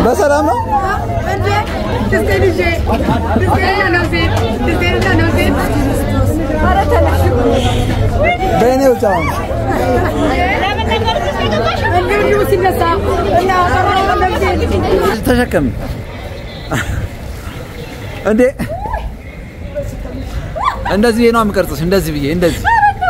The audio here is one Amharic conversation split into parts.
በሰላም ነው? በእኔ ውጭ አሁን ተሸከም እንዴ! እንደዚህ ብዬ ነው የምቀርጽሽ። እንደዚህ ብዬ እንደዚህ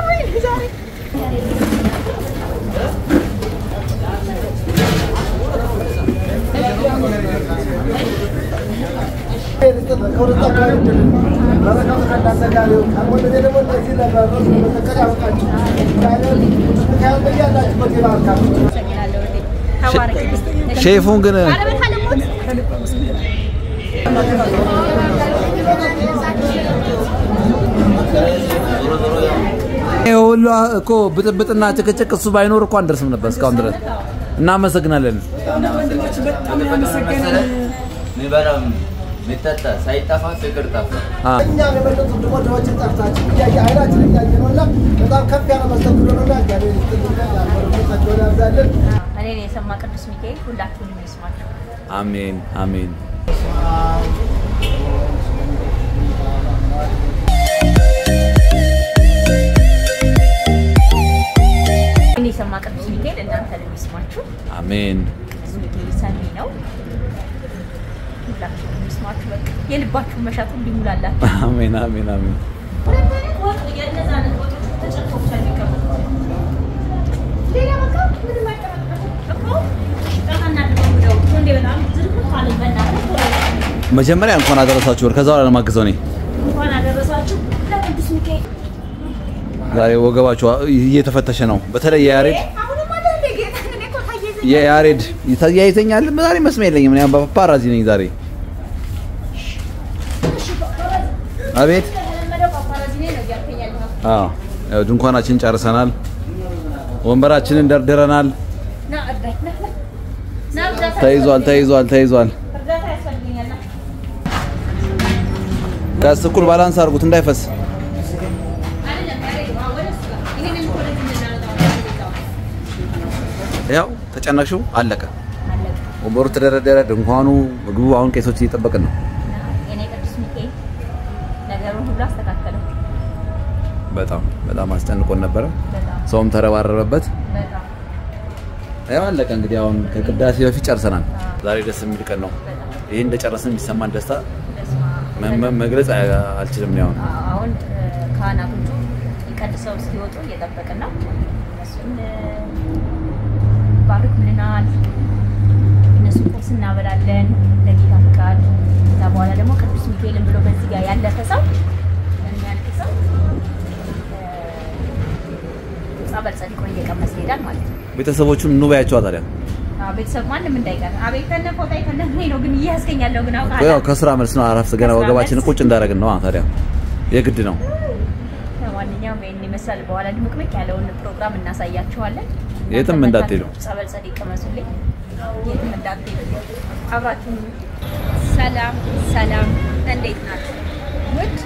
ሼፉን ግን ይሄ ሁሉ እኮ ብጥብጥና ጭቅጭቅ እሱ ባይኖር እኮ አንደርስም ነበር እስካሁን ድረስ። እናመሰግናለን። ሚበላም ሚጠጣ ሳይጠፋ ፍቅር ጠፋ። አ እኛ የበለጡ ድሞዳዎችን ጠርታችሁ እያየ ኃይላችን እያየ ነው እና በጣም ከፍ ያለ መስተንግዶ ነው እና እግዚአብሔር ይስጥልን ያበረከታቸውን ያብዛልን። እኔን የሰማ ቅዱስ ሚካኤል ሁላችሁንም ይስማችሁ። አሜን አሜን። እኔን የሰማ ቅዱስ ሚካኤል እናንተንም ይስማችሁ። አሜን ቅዱስ ሚካኤል ሰሚ ነው። ሁላችሁንም ይስማችሁ። በቃ የልባችሁን መሻት ሁሉ ይሙላላችሁ። አሜን አሜን አሜን። መጀመሪያ እንኳን አደረሳችሁ ወር ከዛ በኋላ ነው የማግዘው እኔ እንኳን አደረሳችሁ ለቅዱስ ሚካኤል። ዛሬ ወገባችሁ እየተፈተሸ ነው። በተለይ የያሬድ አሁንም አለ እንደ ጌታ እኔ እኮ ታየዘኝ የያሬድ ይታያይተኛል። ዛሬ መስሚያ የለኝም። እኔ ፓፓራዚ ነኝ ዛሬ። አቤት የተለመደው ፓፓራዚ ነኝ ነው እያልከኝ ያለኸው። አዎ፣ ያው ድንኳናችን ጨርሰናል። ወንበራችንን ደርድረናል። ና እርዳኝ፣ ና ና ና እርዳታ ተይዟል ተይዟል ተይዟል። እርዳታ ያስፈልገኛል። ና ቀስ እኩል ባላንስ አድርጉት እንዳይፈስ። አይደለም ያሬድ፣ አዎ፣ ወደ እሱ ጋር ይሄንን እኮ ወደዚህ እንድናመጣው ነው የገዛው። ያው ተጨነቅሽው አለቀ። አለቀ። ወንበሩ ተደረደረ፣ ድንኳኑ፣ ምግቡ። አሁን ቄሶች እየጠበቅን ነው። የኔ ቅዱስ ሚካኤል ነገሩን ሁሉ አስተካከለው። በጣም በጣም አስጨንቆን ነበረ። በጣም ሰውም ተረባረበበት። በጣም ያው አለቀ። እንግዲህ አሁን ከቅዳሴ በፊት ጨርሰናል። ዛሬ ደስ የሚል ቀን ነው። በጣም ይህ እንደጨረስን የሚሰማን ደስታ በስመ አብ። መ- መ- መግለጽ አ- አልችልም። ነው አሁን አሁን እ፣ ካህናቶቹ ቀድሰው እስኪወጡ እየጠበቅን ነው። እነሱን እ፣ ባርኩልናል። እነሱ ቁርስ እናበላለን ለጌታ ፍቃድ። ከዛ በኋላ ደግሞ ቅዱስ ሚካኤልን ብሎ በዚህ ጋር ያለፈ ሰው የሚያልፍ ሰው እ፣ ጸበል ጸዲቆን እየቀመሰ ይሄዳል ማለት ነው። ቤተሰቦቹን ኑ በያቸዋ ታዲያ። አዎ፣ ቤተሰብ ማንም እንዳይቀር። አቤት ከነ ፎጣ ከነ ምን ነው ግን እያስገኝ ያለው ግን ያው አውቃለሁ። ከስራ መልስ ነው አረፍ ገና ከስራ ወገባችንን መልስ። ቁጭ እንዳደረግን ነው ታዲያ የግድ ነው። ለማንኛውም ይህን ይመስላል። በኋላ ድምቅምቅ ያለውን ፕሮግራም እናሳያችኋለን። የትም እናንተ እንዳትሄዱ። መታችሁ ጸበል ጸዲቅ ቅመሱልኝ። የትም እንዳትሄዱ። አብራችሁን ሰላም ሰላም፣ እንዴት ናችሁ? ውድ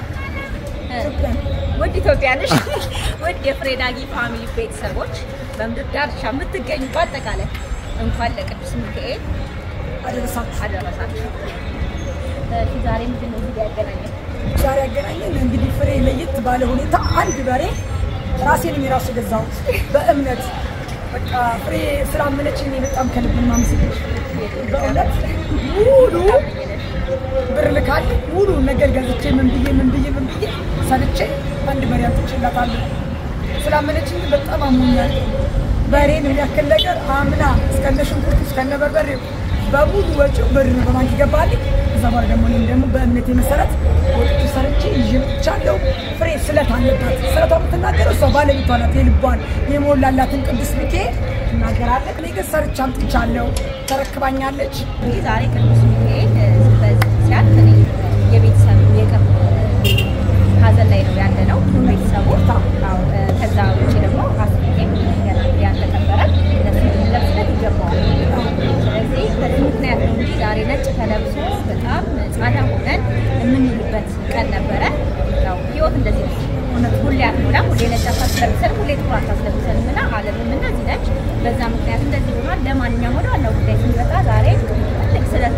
ውድ ኢትዮጵያኖች፣ ውድ የፍሬዳጊ ፋሚሊ ቤተሰቦች በምድር ዳርቻ የምትገኙ በአጠቃላይ እንኳን ለቅዱስ ሚካኤል አደረሳችሁ። አደረሳችሁ። እሺ፣ ዛሬ ምንድን ነው እዚህ ጋር ያገናኘን? ዛሬ ያገናኘን እንግዲህ ፍሬ ለየት ባለ ሁኔታ አንድ በሬ ራሴንም የራሱ ገዛሁት በእምነት በቃ ፍሬ ስላመነችኝ እኔ በጣም ከልብ ማመሰግንሽ በእውነት ሙሉ ብር ልካል ሙሉ ነገር ገዝቼ ምን ብዬ ምን ብዬ ምን ብዬ ሰልቼ አንድ በሬ አምጥቼላታለሁ። ስላመነችኝ በጣም አሞኛል። በሬን የሚያክል ነገር አምና እስከነ ሽንኩርቱ እስከነ በርበሬው በሙሉ ወጪው ብር ነው በባንክ ይገባልኝ። ከዛ በኋላ ደግሞ እኔም ደግሞ በእምነቴ መሰረት ወጥቼ ሰርቼ ይዤ መጥቻለሁ። ፍሬ ስለት አለባት። ስለቷ የምትናገረው እሷ ባለቤቷ ናት። የልቧን የሞላላትን ቅዱስ ሚካኤል ትናገራለች። እኔ ግን ሰርቼ አምጥቻለሁ። ተረክባኛለች። እንግዲህ ዛሬ ቅዱስ ሚካኤል እ፣ በዚህ ሲያልፍ እኔ የቤተሰብ የቅርብ ሀዘን ላይ ነው ያለ ነው ቤተሰቡ። አዎ፣ እ፣ ከዛ ውጭ ደግሞ አስቤም ገና ያልተቀበረ ለሱ ልንለብስለት ይገባዋል። ስለዚህ በዚህ ምክንያት ነው እንጂ ዛሬ ነጭ ተለብሶ በጣም ጻዳ ሆነን የምንውልበት ቀን ነበረ። ያው ህይወት እንደዚህ ነው። እውነት ሁሌ አትሞላም። ሁሌ ነጭ አታስለብሰን፣ ሁሌ ጥቁር አታስለብሰንም እና ዓለምም እንደዚህ ነች። በዛ ምክንያት እንደዚህ ሆኗል። ለማንኛውም ወደ ዋናው ጉዳይ ስንመጣ ዛሬ ትልቅ ስለት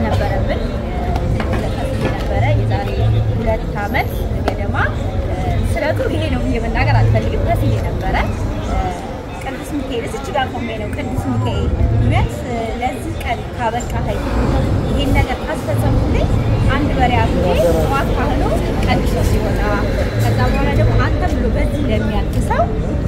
መምጣት አይ ይሄን ነገር ካስፈጸምኩልኝ አንድ በሬ አርጄ ጠዋት ካህሎ ቀድሶ ሲወጣ ከዛ በኋላ ደግሞ አንተም ብሎ በዚህ ለሚያልፍ ሰው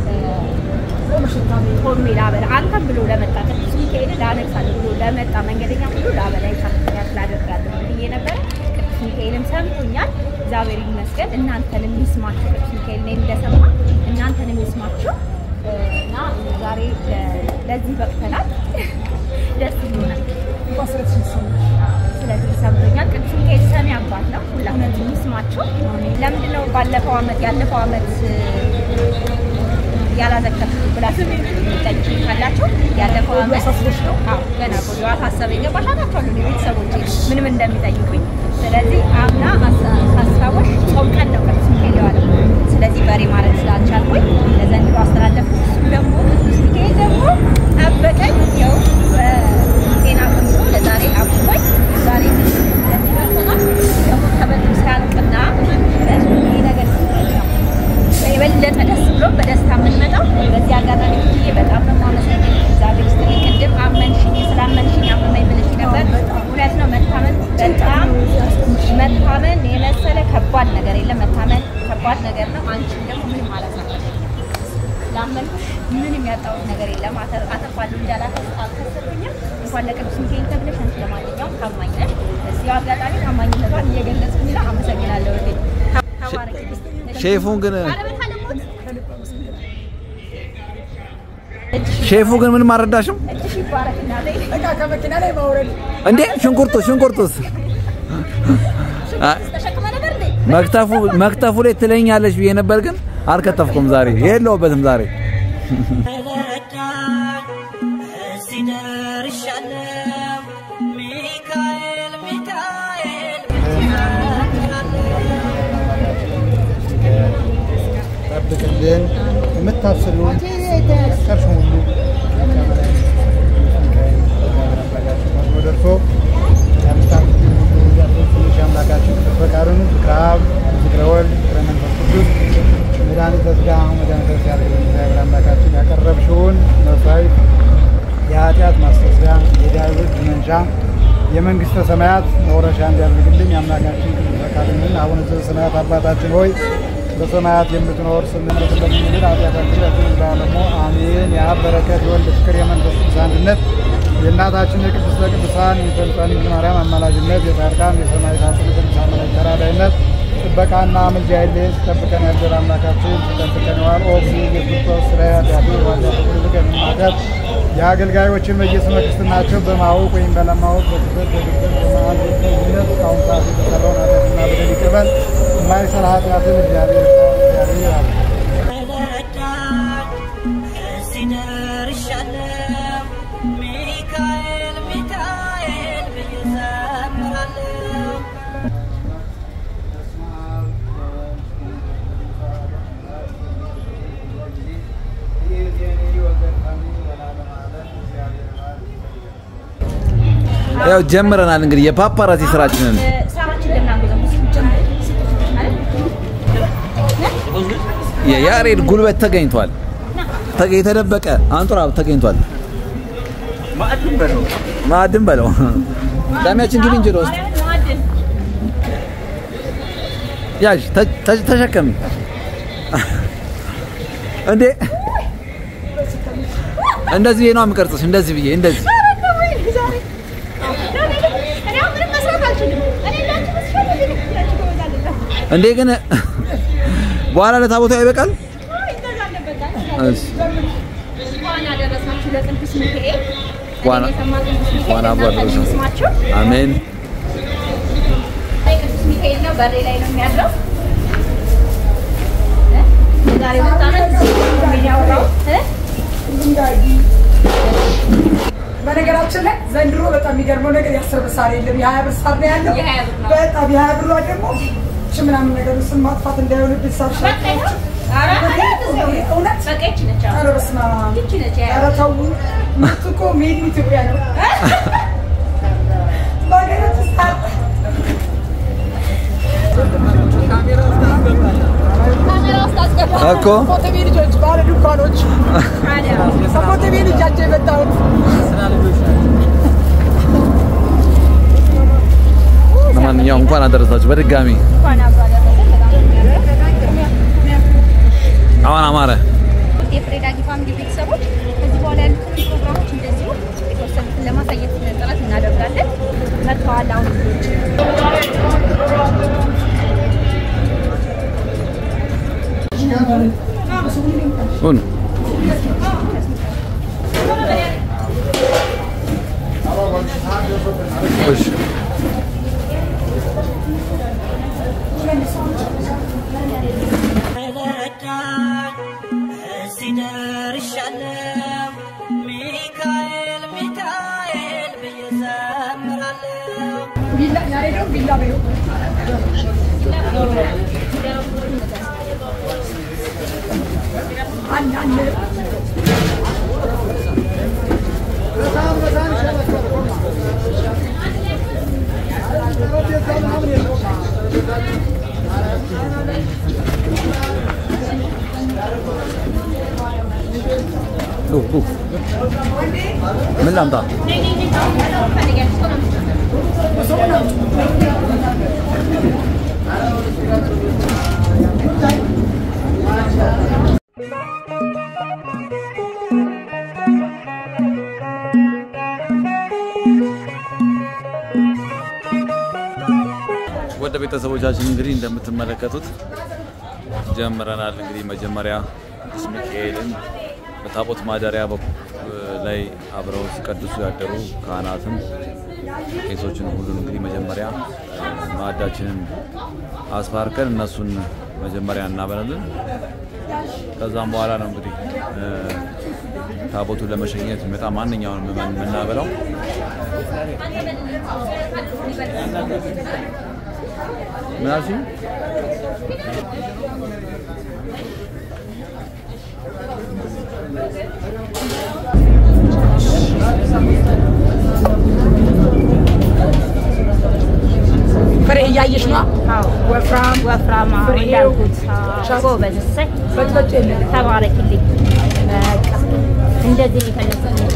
ሆሜ ላበላ አንተም ብሎ ለመጣ ቅዱስ ሚካኤል ላነግሳለሁ ብሎ ለመጣ መንገደኛ ሁሉ ላበላ ይሳፍያ ስላደርጋለሁ ብዬ ነበረ። ቅዱስ ሚካኤልም ሰምቶኛል። እግዚአብሔር ይመስገን። እናንተንም ይስማችሁ። ቅዱስ ሚካኤል እኔን እንደሰማ እናንተንም ይስማችሁ እና ዛሬ ለ- ለዚህ በቅተናል። ደስ ይሆናል። እንኳን ስለተሸሰነ ስለዚህ ሰምቶኛል። ቅዱስ ሚካኤል ሰሚ አባት ነው። ሁላችንም ይስማችሁ። ለምንድን ነው ባለፈው ዓመት ያለፈው ዓመት ያላዘከርኩት ብላችሁ ጠይቁ ካላችሁ ያለፈው ዓመት አሳስበሽ ነው? አዎ ገና ቆዩ አሳሰበኝ። ገባሽ አላቸዋለሁ ቤተሰቦቼ ምንም እንደሚጠይቁኝ። ስለዚህ አምና አሳ- ሳስታወሽ ጾም ቀን ነው ቅዱስ ሚካኤል የዋለው። ስለዚህ በሬ ማለት ስላልቻልኩኝ ለዘንድሮ አስተላለፍኩት። እሱም ደግሞ ቅዱስ ሚካኤል ደግሞ ጠበቀኝ። ያው በጤና ቀምቶ ለዛሬ አቁሞኝ ዛሬ ለሚደርሰናል ደግሞ ከበድ ሲያልቅና ይህ ነገር ሲገኝ ነው የበለጠ ደስ ብሎ በደስታ የምንመጣው በዚህ አጋጣሚ ብዬ በጣም ነው የማመሰግነው። እግዚአብሔር ይስጥልኝ። ቅድም አመንሽኝ ስላመንሽኝ አመመኝ ብለሽ ነበር። እውነት ነው። መታመን በጣም መታመን የመሰለ ከባድ ነገር የለም። መታመን ከባድ ነገር ነው። አንቺም ደግሞ ምንም አላሳፈርሽም። ላመንኩሽ ምንም ያጣሁት ነገር የለም። አተ- አተርፋለሁ እንጂ አላተ- አልከሰርኩኝም። እንኳን ለቅዱስ ሚካኤል ተብለሽ አንቺ ለማንኛውም ታማኝ ነሽ። በዚሁ አጋጣሚ ታማኝነቷን እየገለጽኩኝ ነው። አመሰግናለሁ። እህቴ። ተባረኪ። ሼፉን ግን ባለቤት አለሞት ሼፉ ግን ምንም አልረዳሽም እጅሽ ይባረክ እናቴ። እቃ ከመኪና ላይ ማውረድ እንዴ? ሽንኩርቱ ሽንኩርቱስ አ- ተሸክመ ነበር እንዴ? መክተፉ መክተፉ ላይ ትለኛለች ብዬ ነበር፣ ግን አልከተፍኩም ዛሬ የለውበትም ዛሬ እዚህ ደርሻለሁ። ሚካኤል ሚካኤል ጠብቅልን የምታስሉን ቀርሽ ሁሉ ደርሶ ትንሽ አምላካችን ፈቃዱን ፍቅረ አብ ፍቅረ ወልድ ፍቅረ መንፈስ ቅዱስ መድኃኒተ ሥጋ መድኃኒተ ነፍስ ያደርግልን እግዚአብሔር አምላካችን ያቀረብሽውን መስዋዕት የኃጢአት ማስተስሪያ የዳዊት መንሻ የመንግስተ ሰማያት መውረሻ እንዲያደርግልኝ የአምላካችን ቅዱስ ፈቃድንን አቡነ ዘበሰማያት አባታችን ሆይ በሰማያት የምትኖር ስምህ ስለምንል ኃጢአታችን ያችን ደግሞ አሜን። የአብ በረከት የወልድ ፍቅር የመንፈስ ቅዱስ አንድነት የእናታችን የቅድስተ ቅዱሳን የፈጣን ድንግል ማርያም አማላጅነት የጻድቃን የሰማዕታት የቅዱሳን መላእክት ተራዳኢነት ጥበቃና ምልጃ አይለየን። ሲጠብቀን ያደረ አምላካችን ሲጠብቀን ዋል ኦ ኢየሱስ ክርስቶስ ስለ ኃጢአቱ ዋጃቱ ልቀን ማቀት የአገልጋዮችን በየስመ ክርስትናቸው በማወቅ ወይም ባለማወቅ በክፍል በግብር በመዓል በልጅነት እስካሁን ሰዓት የተሰራውን ኃጢአትና በደል ይቅር በል። የማይሰራ ኃጢአትን እግዚአብሔር እግዚአብሔር ይራል። እዚህ ደርሻለሁ። ሚካኤል ሚካኤል ብዬ እዘምራለሁ። ያው ጀምረናል እንግዲህ የፓፓራዚ ስራችንን ሳራችን ልናንጎዘጉዝ አይደል? የያሬድ ጉልበት ተገኝቷል። ተገ- የተደበቀ አንጡራ ተገኝቷል። ማዕድን በለው ዳሚያችን ግቢ እንጂ ውስጥ ማርያምን ማዕድን ያዥ ተ- ተ- ተሸከሚ እንዴ እንደዚህ ብዬ ነው የምቀርጽሽ። እንደዚህ ብዬ እንደዚህ እኔ አሁን ምንም መስራት አልችልም። እኔ እንዳንቺ መስራት አልችልም። እንዳንቺ ጎበዝ አይደለሁም። እንዴ ግን በኋላ ለታቦቱ ይበቃል። አይ፣ እንደዛ አለበት። እሺ እንኳን አደረሳችሁ ለቅዱስ ሚካኤል። እንኳን- እኔን የሰማ ቅዱስ ሚካኤል እንኳን አብሮ እናንተንም አደረሰን። ይስማችሁ። አሜን። ላይ ቅዱስ ሚካኤል ነው፣ በሬ ላይ ነው የሚያድረው። እ? የዛሬ ሁለት ዓመት ምን ያወራው እ? በነገራችን ላይ ዘንድሮ በጣም የሚገርመው ነገር የአስር ብር ሳር የለም፣ የሀያ ብር ሳር ነው ያለው። የሀያ ብር ነው። በጣም የሀያ ብሯ ደግሞ ሽ ምናምን ነገር ስም ማጥፋት እንዳይሆንብን ሳር በቃ ይኸው። ኧረ አይደለም፣ እውነት በቃ ይቺ ነች አሁን። ኧረ በስመ አብ ይቺ ነች የሀያ ኧረ ብር። ተው ምርቱ እኮ ሜድ ኢን ኢትዮጵያ ነው። በሀገራችን ሳር ካሜራ ውስጥ አስገባ። እኮ ኮተቤ ልጆች ባለ ድንኳኖች ታዲያ ከኮተቤ ልጃቸው የመጣሁት እንኳን አደረሳችሁ በድጋሚ እንኳን አብሮ አደረሰን። በጣም ነው የሚያምረው። አሁን አማረ የፍሬ ዳጊ ፋሚሊ ቤተሰቦች ከዚህ በኋላ ያሉትን ፕሮግራሞች እንደዚሁ የተወሰኑትን ለማሳየት ጥረት እናደርጋለን። መጥተዋል አሁን ልጆች ሁን እሺ ረዳኝ እዚህ ደርሻለሁ። ሚካኤል ሚካኤል ብዬ ዘምራለሁ። ቢላ ያሬዶ ቢላ በይው አንድ አንድ ዱ ዱ ምን ላምጣ? ወደ ቤተሰቦቻችን እንግዲህ እንደምትመለከቱት ጀምረናል። እንግዲህ መጀመሪያ ቅዱስ ሚካኤልን በታቦት ማደሪያ በኩ- ላይ አብረው ሲቀድሱ ያደሩ ካህናትን ቄሶችን ሁሉን እንግዲህ መጀመሪያ ማዕዳችንን አስባርከን እነሱን መጀመሪያ እናበላለን። ከዛም በኋላ ነው እንግዲህ እ፣ ታቦቱን ለመሸኘት የሚመጣ ማንኛውንም ምዕመን የምናበላው። ምን አልሽኝ? ፍሬ እያየሽ ነው ወፍራም ወፍራም ፍሬው እንዳልኩት ሻ- ጎበዝ እሰይ በጥበጭ የለም ተባረክልኝ። በቃ እንደዚህ ነው የፈለኩት።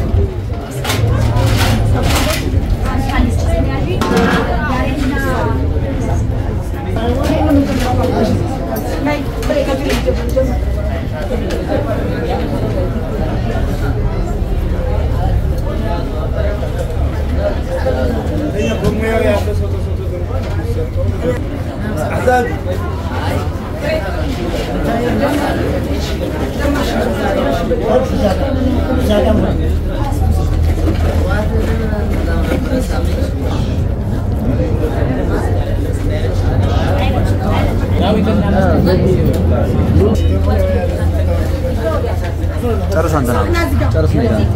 ጨርስ አንተ ና ጨርስ ነው ይላል።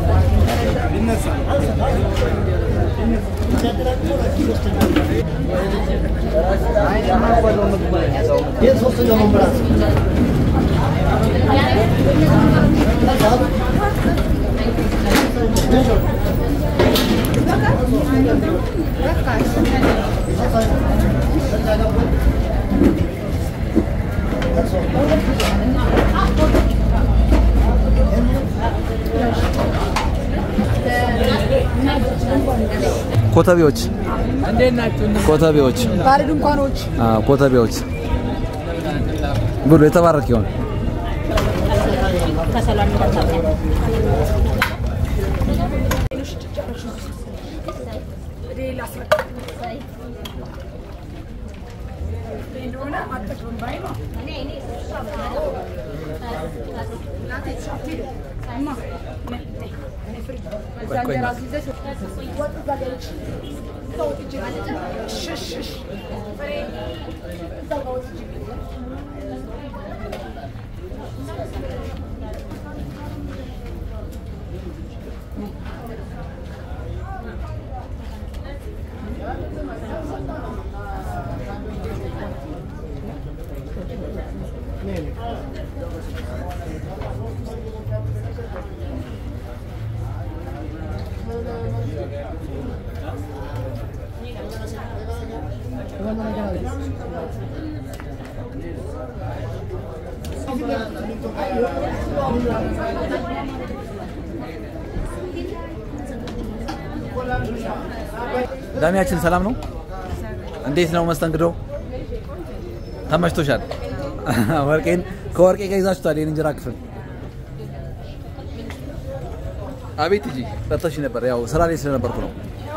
ኮተቤዎች ኮተቤዎች ባለ ድንኳኖች አ ኮተቤዎች ብሎ የተባረክ ይሆን ከሰላም እንዳታውቂያት። ሌላ ስረቅ እንደሆነ አጠቅም ባይ ነው ዳሚያችን ሰላም ነው እንዴት ነው መስተንግዶ? ተመችቶሻል? ወርቄን ከወርቄ ጋር ይዛችኋል ይህን እንጀራ ክፍል። አቤት እንጂ ጠርተሽ ነበር። ያው ስራ ላይ ስለነበርኩ ነው።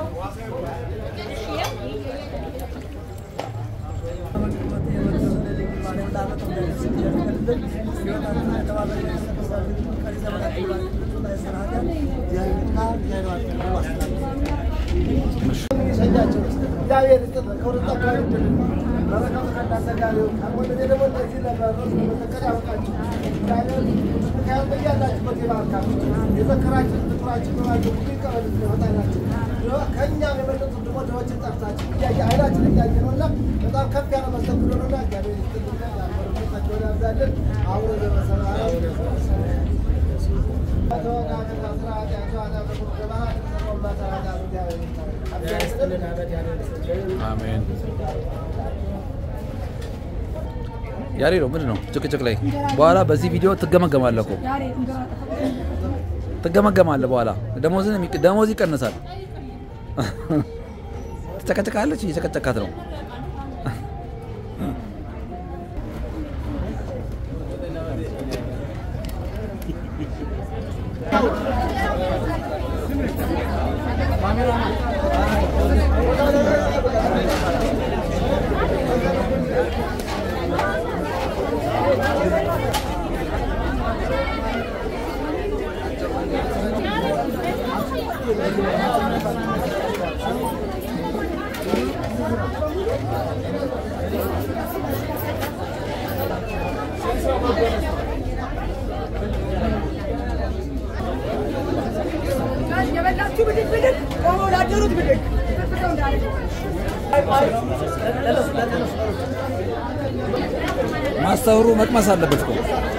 በጣም ከፍ ያለ መስተንግዶ ነውና እግዚአብሔር ይስጥልን። አሁን አሜን። ያሬ ነው ምንድን ነው ጭቅጭቅ ላይ በኋላ በዚህ ቪዲዮ ትገመገማለህ እኮ ዛሬ እንጀራ ጠፋ። ትገመገማለህ። በኋላ ደሞዝን የሚቅ- ደሞዝ ይቀንሳል። ትጨቀጭቃለች፣ እየጨቀጨካት ነው። የበላችሁ ብድግ ብድግ፣ ቆመው ላደሩት ብድግ። ፍስሰው እንዳለ ማስተውሩ መቅመስ አለበት እኮ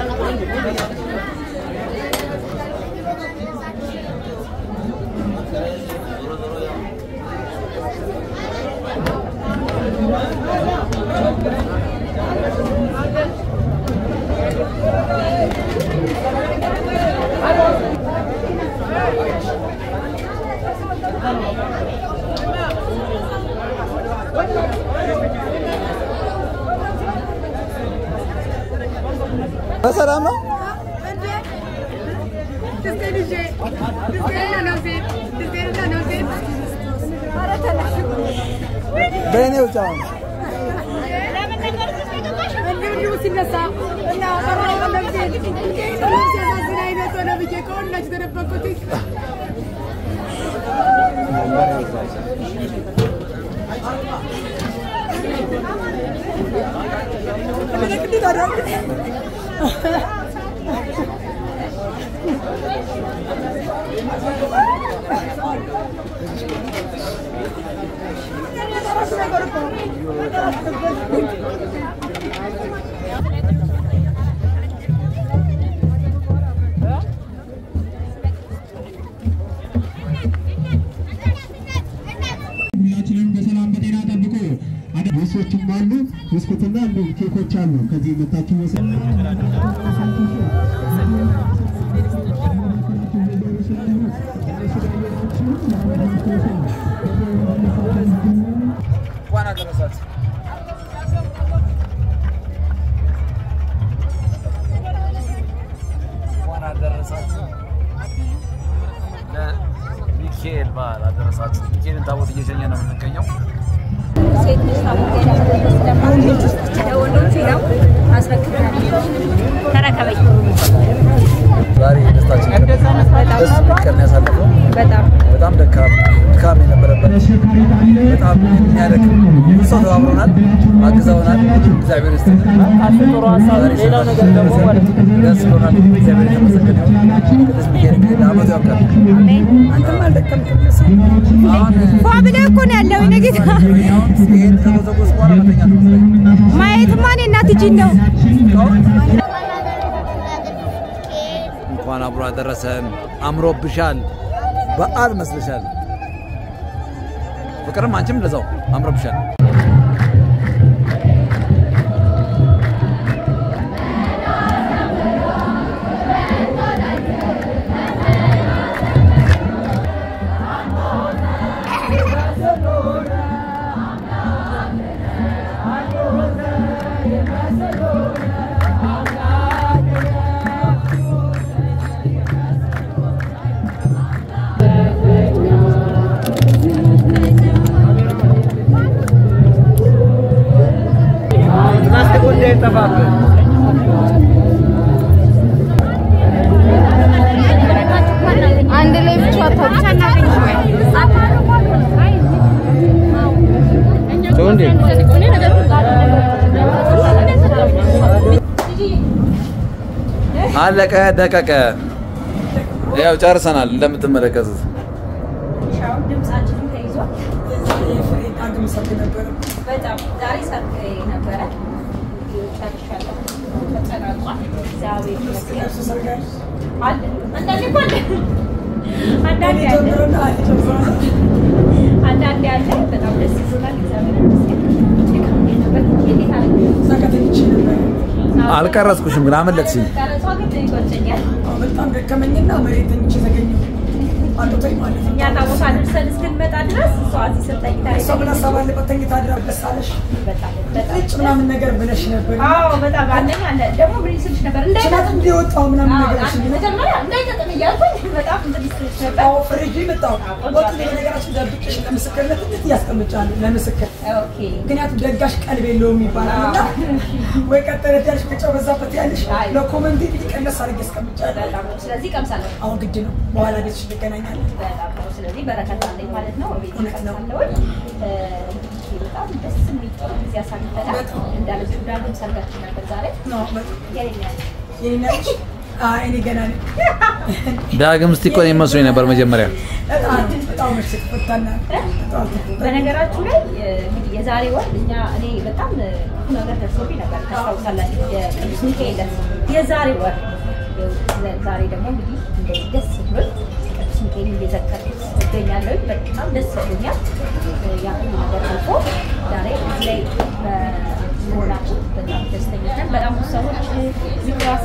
በሰላም ነው። በእኔ ውጭ አሁን እንዲሁ ሲነሳ እና ቀረበ ነፍሴ ሲያሳዝን አይነት ሆነ ብዬ ከሁላችሁ ተደበቅኩት። ምልክት አደረግ ሁላችንም በሰላም በጤና ጠብቆ ሶችም አሉ ብስኩትና እንዲሁም ኬኮች አሉ። ከዚህ መታችሁ መሰል እንኳን አደረሳት። እንኳን አደረሳት። ለሚካኤል በዓል አደረሳችሁ። ሚካኤልን ታቦት እየሸኘ ነው የምንገኘው። ሴት ልጅ ታቦት ያለበት ስለማንች ለወንዶቹ ያው አስረክብናለሁ። ተረከበኝ። ዛሬ ደስታችን ደስ የሚል ቀን ያሳለፈው በጣም በጣም ደካም ድካም የነበረበት በጣም የሚያደክም ብዙ ሰው ተባብሮናል፣ አግዘውናል። እግዚአብሔር ይስጥልን። ሌላው ነገር ደግሞ ማለት ደስ ብሎናል። እግዚአብሔር የተመሰገነ ይሁን። ቅዱስ ሚካኤል እንግዲህ ለዓመቱ ያብቃል። አንተም አልደከምክም እሱ አሁን ፏ ብለህ እኮ ነው ያለው ነገ አሁን ይሄን ከተጎዘጎዝኩ በኋላ መተኛት ነው የምፈልገው። ማየትማ እኔ እናት እጅ ነው እንኳን አብሮ አደረሰን። አምሮብሻል፣ በዓል መስልሻል። ፍቅርም አንቺም እንደዛው አምሮብሻል። እንዳይጠፋብህ። አንድ ላይ ብቻ ብቻ እናገኝ ወይ ተው እንዴ አለቀ ደቀቀ። ያው ጨርሰናል እንደምትመለከቱት። ሻውን ድምጻችንን ተይዟል። አንድ ሰርግ ነበረ። በጣም ዛሬ ሰርግ ነበረ። ጨርሻለሁ። ተጠናቋል። እግዚአብሔር ይመስገን። እሱ ሰርግ አለ። አለ አንዳንዴ እኮ አለ አንዳንዴ አለ ጀምሮና አለ ጀምሮና አንዳንዴ አለ። በጣም ደስ ይላል። እግዚአብሔር ይመስገን። እንዴት አለ? እዛ ከተኝቼ ነበረ። አልቀረጽኩሽም ግን አመለጥሽኝ። ቀረጿ ግን ይቆጨኛል። አዎ፣ በጣም ደከመኝና መሬት ተኝቼ ተገኘሁ። አቅቶኝ ማለት ነው። እኛ ታቦታ ደርሰን እስክንመጣ ድረስ እሷ እዚህ ስር ተኝታ እሷ ምን ሀሳብ አለበት? ተኝታ አድራ ደስ አለሽ? በጣም በጣም ነጭ ምናምን ነገር ብለሽ ነበር። አዎ በጣም አንደኛ አለ ደግሞ ምን ስልሽ ነበር ችላት እንዳይጠቅም እንዲወጣው ምናምን ነገር እሺ ብለሽ መጀመሪያ እንዳይጠቅም እያልኩኝ በጣም እንትን ስልሽ ነበር። አዎ ፍሪጅ መጣው ወጥ በነገራችን ደብቄሽ ለምስክርነት እንዴት እያስቀምጫለሁ ለምስክር ኦኬ ምክንያቱም ደጋሽ ቀልብ የለውም ይባላል እና ወይ ቀጠለ ያልሽ ብቻው በዛበት ያለሽ አይ። ለኮመንት ቀነስ አድርጌ አስቀምጫለሁ። በጣም ነው። ስለዚህ ቀምሳለሁ። አሁን ግድ ነው። በኋላ ቤትሽ እንገናኛለን። በጣም ነው። ስለዚህ በረከት አለኝ ማለት ነው። ቤት እውነት ነው። ቀምሳለሁኝ። እ፣ በጣም ደስ የሚል ጥሩ ጊዜ አሳልፈናል። እንዳለችው ዳግም ሰርጋችን ነበር ዛሬ። ነው በጣም የኔ ያለ የኔ ነች። አይ እኔ ገና ነኝ። ዳግም እስቲ እኮ እኔን መስሎኝ ነበር መጀመሪያ። በጣም በጣም ምርጥ ትፈታና በጣም ትፈታ በነገራችሁ ላይ እ፣ እንግዲህ የዛሬ ወር እኛ እኔ በጣም እ፣ ብዙ ነገር ደርሶብኝ ነበር ታስታውሳላችሁ። የቅዱስ ሚካኤል ዕለት የዛሬ ወር እ፣ ዛሬ ደግሞ እንግዲህ እንደዚህ ደስ ብሎኝ ቅዱስ ሚካኤል እየዘከርኩት እገኛለሁ። በጣም ደስ ብሎኛል። እ፣ ያ ሁሉ ነገር አልፎ ዛሬ እዚህ ላይ በመሆናችን በጣም ደስተኞች ነን። በጣም ብዙ ሰዎች ዝክራስ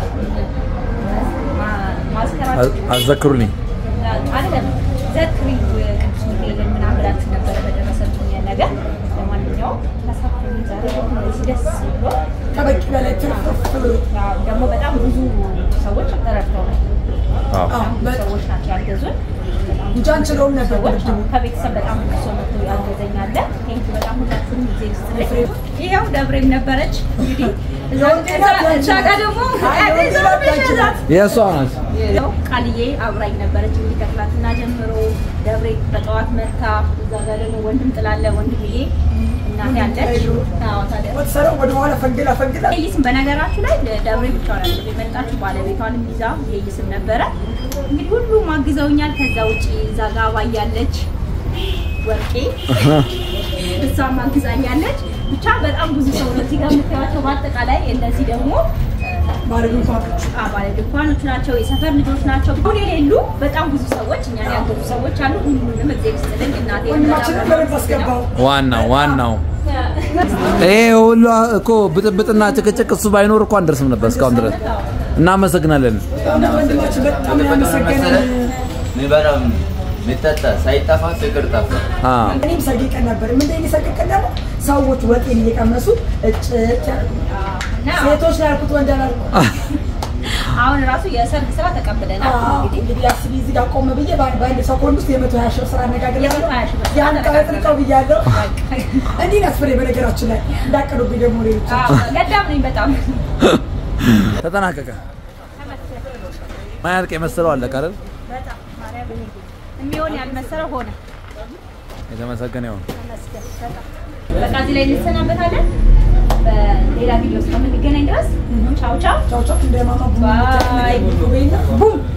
ማዝከራችን አዘክሩልኝ። አይደለም ዘክሪ ቅዱስ ሚካኤልን ምናምን ብላችሁ ነበረ በደረሰብኝ ነገር። ለማንኛውም ተሳክቶልኝ ዛሬ እንደዚህ ደስ ብሎ ከበቂ በላይ ትርፍርፍ ብሎ ያው ደግሞ በጣም ብዙ ሰዎች ረድተውናል። አዎ። በጣም ብዙ ሰዎች ናቸው ያገዙን። በጣም እንጂ አንችለውም ነበር ሰዎች በድብድቡ። ከቤተሰብ በጣም ብዙ ሰው መጥቶ ያገዘኝ አለ። ቴንኪው በጣም ሁላችሁም ጊዜ ይስጥልኝ። ይኸው ደብሬም ነበረች እንግዲህ እዛ- እዛ- እዛ ጋር ደግሞ ይዛት የእሷ ናት። ያው ቃልዬ አብራኝ ነበረች እንግዲህ ከትላንትና ጀምሮ ደብሬ በጠዋት መታ። እዛ ጋር ደግሞ ወንድም ጥላለ ወንድምዬ እናቴ አለች። አዎ ታዲያ ወትሰራው ወደኋላ ፈንግላ ፈንግላ ይስም በነገራችሁ ላይ ደብሬ ብቻዋን አይደለም የመጣችው ባለቤቷንም ይዛ ይስም ነበረ። እንግዲህ ሁሉም አግዘውኛል። ከዛ ውጪ እዛ ጋር አባያለች ወርቄ እሷም አግዛኛለች። ብቻ በጣም ብዙ ሰው ነው እዚህ ጋር የምታዩቸው። በአጠቃላይ እነዚህ ደግሞ ባለ ድንኳኖች ባለ ድንኳኖች ናቸው፣ የሰፈር ልጆች ናቸው። ሁን የሌሉ በጣም ብዙ ሰዎች እኛን ያገዙ ሰዎች አሉ። ሁሉንም እግዚአብሔር ይስጥልኝ። እናቴ ወንድማችንን በደንብ አስገባው። ዋናው ዋናው ይሄ ሁሉ እኮ ብጥብጥና ጭቅጭቅ እሱ ባይኖር እኮ አንደርስም ነበር እስካሁን ድረስ። እናመሰግናለን። እና ወንድማችን በጣም ነው ያመሰገነን። የሚበላው የሚጠጣ ሳይጠፋ ፍቅር ጠፋ። አዎ። እኔም ሰግቀን ነበር። ምን ላይ ሰግቀን ደግሞ ሰዎች ወጤን እየቀመሱ እጭ እጭ ያሉ ሴቶች ላይ ያልኩት ወንድ አላልኩም። አሁን ራሱ የሰርግ ስራ ተቀብለናል። አዎ፣ እንግዲህ እንግዲህ አስቢ እዚህ ጋር ቆም ብዬ በአንድ በአንድ ሰኮንድ ውስጥ የመቶ ሀያ ሺህ ብር ስራ አነጋግር የመቶ ሀያ ሺህ ብር ስራ ያን ጠጥልቀው ብያለሁ። እንዲህ ናት ፍሬ። በነገራችን ላይ እንዳቀዱብኝ ደግሞ ሌሎች አዎ፣ ገዳም ነኝ በጣም ተጠናቀቀ። ማያልቅ የመሰለው አለቀ አይደል? በጣም ማርያም የሚሆን ያልመሰለው ሆነ። የተመሰገነ ይሁን። ተመስገን በጣም በቃ እዚህ ላይ እንሰናበታለን። በሌላ ቪዲዮ እስከምንገናኝ ድረስ ቻው ቻው ቻው ቻው። እንደ ማማ ቡና ባይ ቡና ቡም